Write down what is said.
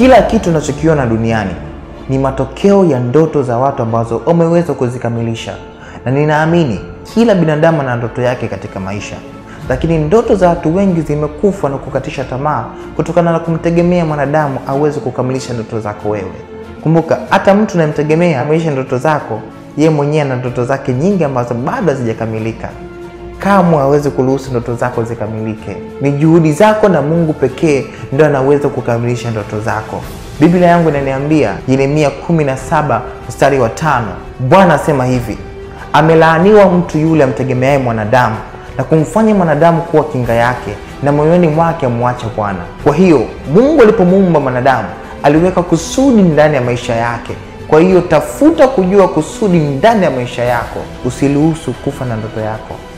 Kila kitu unachokiona duniani ni matokeo ya ndoto za watu ambazo umeweza kuzikamilisha, na ninaamini kila binadamu ana ndoto yake katika maisha, lakini ndoto za watu wengi zimekufa na kukatisha tamaa kutokana na kumtegemea mwanadamu aweze kukamilisha ndoto zako wewe. Kumbuka, hata mtu unayemtegemea akamilisha ndoto zako, yeye mwenyewe ana ndoto zake nyingi ambazo bado hazijakamilika. Kamwe hawezi kuruhusu ndoto zako zikamilike. Ni juhudi zako na Mungu pekee ndio anaweza kukamilisha ndoto zako. Biblia yangu inaniambia Yeremia 17 mstari wa tano, Bwana asema hivi, amelaaniwa mtu yule amtegemeaye mwanadamu na kumfanya mwanadamu kuwa kinga yake, na moyoni mwake amwacha Bwana. Kwa hiyo Mungu alipomuumba mwanadamu aliweka kusudi ndani ya maisha yake. Kwa hiyo tafuta kujua kusudi ndani ya maisha yako, usiruhusu kufa na ndoto yako.